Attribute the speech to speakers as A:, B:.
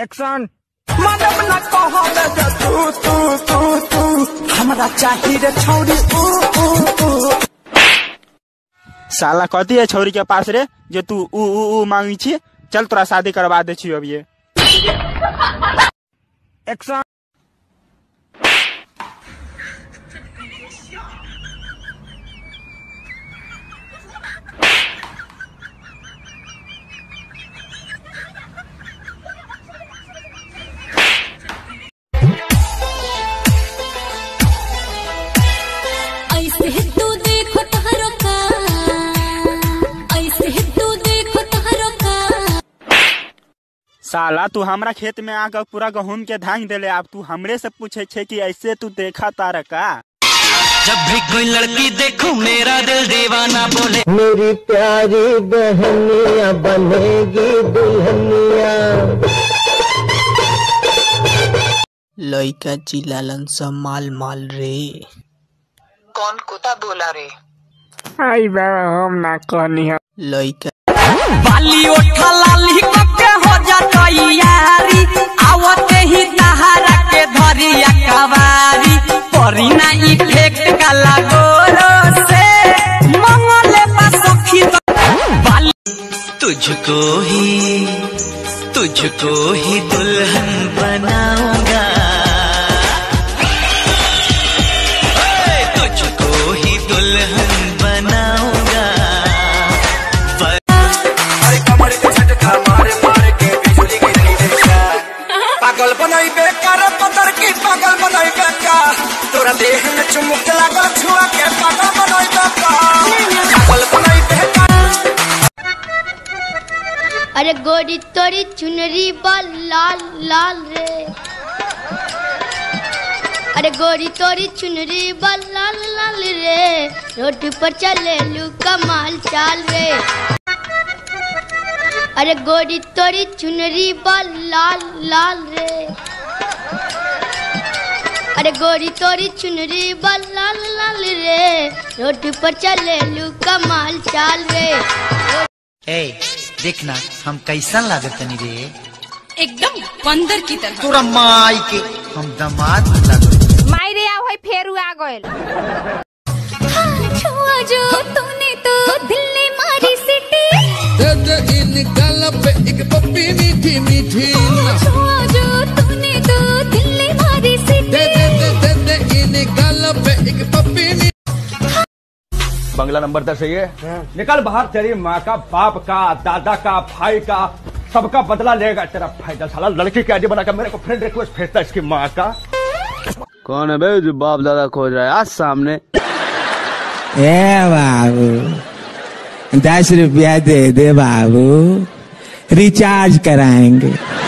A: action
B: मानव न कहल जे तू तू तू तू हमरा चाही रे छौरी ऊ ऊ ऊ
A: साला कथी है छौरी के पास रे जो तू ऊ ऊ ऊ मांगी छी चल तोरा शादी करवा दे छी अब ये एक्शन
C: ऐसे ही तू देखो तहरो का ऐसे ही तू देखो तहरो का
A: साला तू हमरा खेत में आकर पूरा गहूम के धांग देले अब तू हमरे से पूछे छे कि ऐसे तू देखा तार का
D: जब भी कोई लड़की देखूं मेरा दिल दीवाना बोले
E: मेरी प्यारी बहनिया बनेगी दुल्हनिया
F: लइका चिल्लालन सब माल माल रे
G: कौन कुत्ता बोला रे
A: आई बाबा हम ना कहनी है
F: लइका
B: बाली ओठा लाली के हो जाता यारी आवते ही तहारा के धरिया कवारी परी ना इफेक्ट का लागोरो से मंगले बा सखी बाली
D: तुझको ही तुझको ही दुल्हन बनाऊंगा ओए, तुझको ही दुल्हन बनाऊंगा
B: अरे कमर के झटका मारे मारे के बिजली गिरी देखा पागल बनाई बेकार पतर की पागल बनाई बेकार तोरा देह में चुमुक लागल छुआ के पागल बनाई बेकार पागल बनाई बेकार
C: अरे गोरी तोरी चुनरी बा लाल लाल रे अरे गोरी तोरी चुनरी बा लाल लाल रे रोड पर चले लू कमाल चाल रे अरे गोरी तोरी चुनरी बा लाल लाल रे अरे गोरी तोरी चुनरी बा लाल लाल रे रोड पर चले लू कमाल चाल रे
D: ए देखना हम कैसा लागत तनी रे
H: एकदम बंदर की तरह
D: तोरा माई के हम दामाद लागत
H: मायरे आओ है फेरू आ गइल
C: छुआ जो तूने तो दिल ने मारी सिटी छुआ जो तूने तो दिल ने मारी सिटी
I: बंगला नंबर दस है ये निकल बाहर तेरी माँ का बाप का दादा का भाई का सबका बदला लेगा तेरा फायदा साला लड़की की आईडी बनाकर मेरे को फ्रेंड रिक्वेस्ट भेजता है इसकी माँ का
E: कौन है बे जो बाप दादा खोज रहा है आज सामने
F: ए बाबू दस रुपया दे दे बाबू रिचार्ज कराएंगे